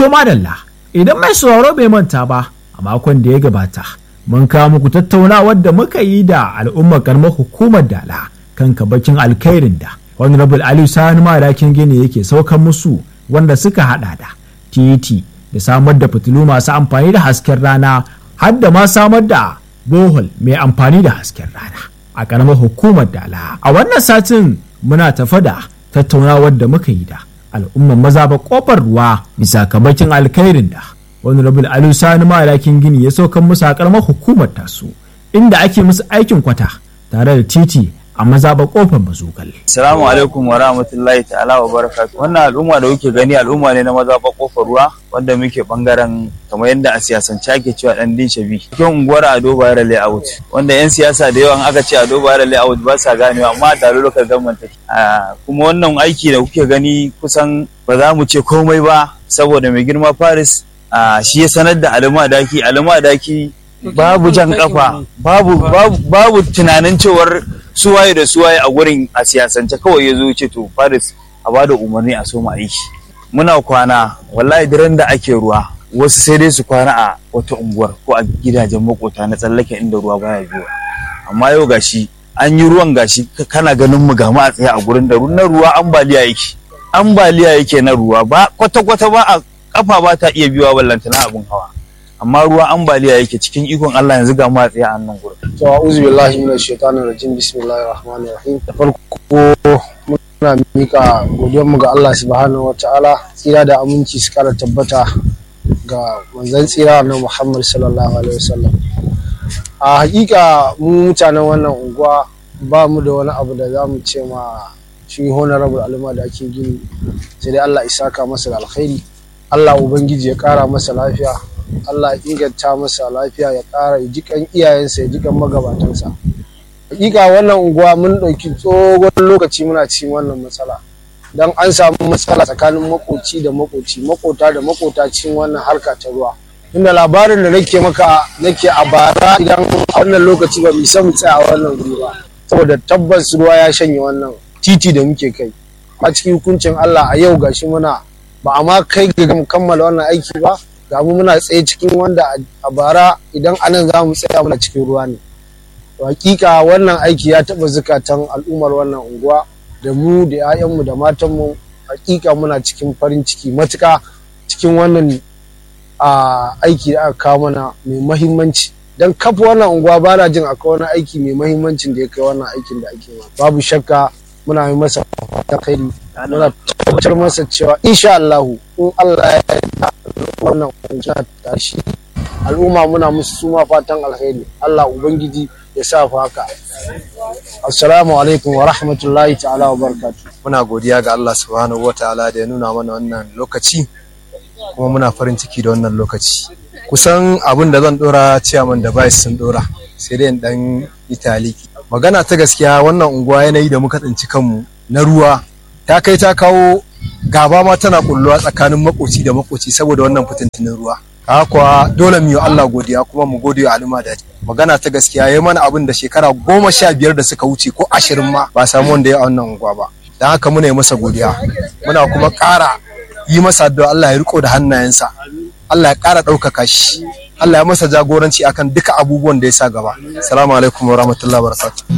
To madalla, idan mai sauraro bai manta ba a makon da ya gabata, mun kawo muku tattaunawar da muka yi da al'ummar karamar hukumar dala kan kabakin alkhairin da Honorable Aliyu Sani Madakin Gini yake saukan musu wanda suka hada da titi da samar da fitilu masu amfani da hasken rana har da ma samar da bohol mai amfani da hasken rana a karamar hukumar dala. A wannan satin muna tafa da tattaunawar da muka yi da al'ummar maza ba kofar ruwa bisa kabakin alkhairin da honorable alu sani malakin gini ya saukan musu a karamar hukumar tasu inda ake musu aikin kwata tare da titi a maza ba kofar mazugal. Assalamu alaikum wa rahmatullahi ta'ala wa barakatuh. Wannan al'umma da kuke gani al'umma ne na maza ba kofar ruwa wanda muke bangaren kamar yadda a siyasance ake cewa dan din shabi. Cikin unguwar Ado Bayero Layout wanda yan siyasa da yawan aka ce Ado Bayero Layout ba sa ganewa amma da lokal government take. Kuma wannan aiki da kuke gani kusan ba za mu ce komai ba saboda mai girma Paris shi ya sanar da alama daki alama daki babu jan kafa babu babu tunanin cewar suwaye da suwaye a gurin a siyasance kawai ya zo ce to Paris a bada umarni a soma aiki muna kwana wallahi daren da ake ruwa wasu sai dai su kwana a wata unguwar ko a gidajen makota na tsallake inda ruwa baya biyo amma yau gashi an yi ruwan gashi kana ganin mu ga a tsaye a gurin da na ruwa ambaliya yake ambaliya yake na ruwa ba kwata kwata ba a kafa ba ta iya biyowa ballantana abin hawa amma ruwa ambaliya yake cikin ikon Allah yanzu ga mu a tsaye a nan gurin to a'udhu billahi minash shaitanir rajim bismillahir rahmanir rahim da farko muna mika godiyar mu ga Allah subhanahu wataala tsira da aminci su kara tabbata ga manzon tsira na Muhammad sallallahu alaihi wasallam a hakika mu mutanen wannan unguwa ba mu da wani abu da za mu ce ma shi honorable alima da ake gini sai dai Allah isaka masa da alkhairi Allah ubangiji ya kara masa lafiya Allah ya inganta masa lafiya ya ƙara ya jikan iyayensa ya jikan magabatansa hakika wannan unguwa mun ɗauki tsohon lokaci muna cikin wannan matsala don an samu matsala tsakanin makoci da makoci makota da makota cikin wannan harka ta ruwa inda labarin da nake maka nake a bara idan wannan lokaci ba mu san mu tsaya a wannan wuri ba saboda tabbas ruwa ya shanye wannan titi da muke kai a cikin hukuncin Allah a yau gashi muna ba a ma kai ga kammala wannan aiki ba ga mu muna tsaye cikin wanda a bara idan anan za mu tsaya muna cikin ruwa ne hakika wannan aiki ya taɓa zukatan al'ummar wannan unguwa da mu da 'ya'yanmu da matanmu hakika muna cikin farin ciki matuka cikin wannan aiki da aka kawo mana mai mahimmanci don kafa wannan unguwa ba na jin akwai wani aiki mai mahimmancin da ya kai wannan aikin da ake babu shakka muna yi masa fatan khairi muna tabbatar masa cewa insha Allahu in Allah ya wannan kungiya ta shi al'umma muna musu suma fatan alheri Allah ubangiji ya sa fa haka assalamu alaikum wa rahmatullahi ta'ala wa barakatuh muna godiya ga Allah subhanahu wa ta'ala da ya nuna mana wannan lokaci kuma muna farin ciki da wannan lokaci kusan abin da zan dora ciyaman da bai sun dora sai dai dan italiki magana ta gaskiya wannan unguwa yanayi da muka tsinci kanmu na ruwa ta kai ta kawo gaba ma tana kulluwa tsakanin makoci da makoci saboda wannan fitintinin ruwa haka kuwa dole mu yi Allah godiya kuma mu gode wa al'umma da magana ta gaskiya yayi mana abin da shekara goma sha biyar da suka wuce ko ashirin ma ba samu wanda ya a wannan unguwa ba don haka muna yi masa godiya muna kuma ƙara yi masa addu'a Allah ya riko da hannayensa Allah ya ƙara ɗaukaka shi Allah ya masa jagoranci akan duka abubuwan da ya sa gaba salamu alaikum wa rahmatullahi wa barakatuh